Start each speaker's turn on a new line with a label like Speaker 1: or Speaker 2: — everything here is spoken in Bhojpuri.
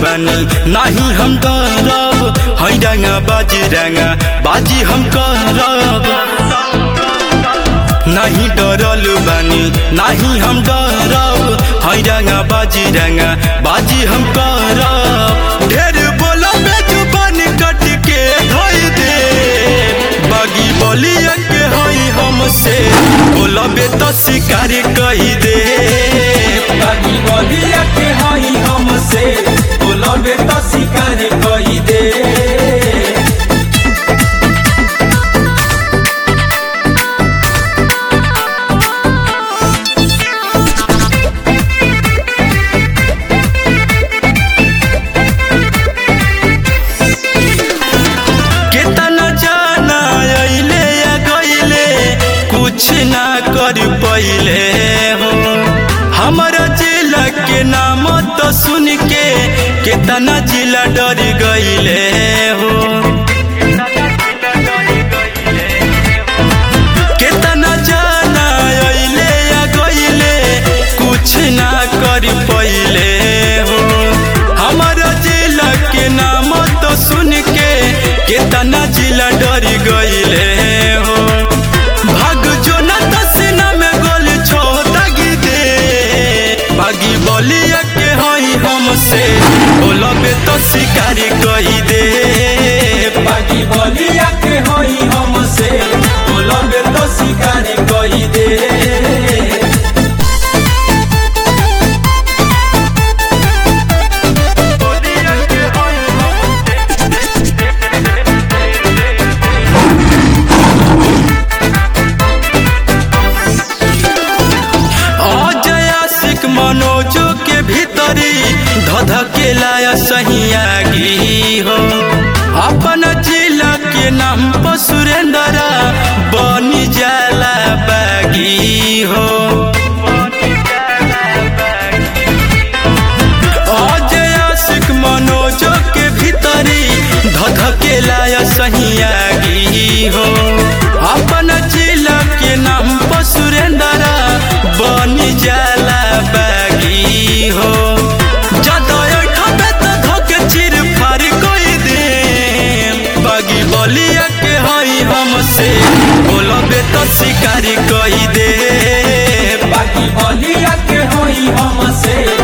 Speaker 1: बानी नाही हम डरब है रंगा बाजी रंगा बाजी हम करब नहीं डरल बानी नाही हम डरब है रंगा बाजी रंगा बाजी हम करब ढेर बोला में जुबान कट के धोई दे बागी बोलिया के हई हमसे बोलबे तो शिकार कही दे
Speaker 2: बागी बलिया के हई हमसे बोलबे तो शिकार कई दे
Speaker 1: केतना जाना अइले या गइले कुछ ना कर पइले हो हमारा जिला के नाम तो सुन के केतना जिला डर गइले हो केतना जाना अइले या गइले कुछ ना कर पइले हो हमारा जिला के नाम तो सुन के केतना जिला डर गइले हो भाग जो ना दसना में गोल छो दागी दे बागी बोलिया के हई हमसे बोलबे तो शिकार कही दे
Speaker 2: बागी बलिया के हई हमसे बोलबे तो शिकार कई दे
Speaker 1: अजय आशिक मनोजो के भीतरी धधके लाया सही आगी हो अपन जिला के नाम पर सुरेंद्र बनी जाला बागी हो अजय आशिक मनोजो के भीतरी धधके लाया सही आगी हो अपन जिला के नाम पर सुरेंद्र बनी जाला बागी हो जदय ठबे तो धके चिर फार कोई दे बागी बलिया के हई हमसे बोलबे तो शिकारी कही दे
Speaker 2: बागी बलिया के हई हमसे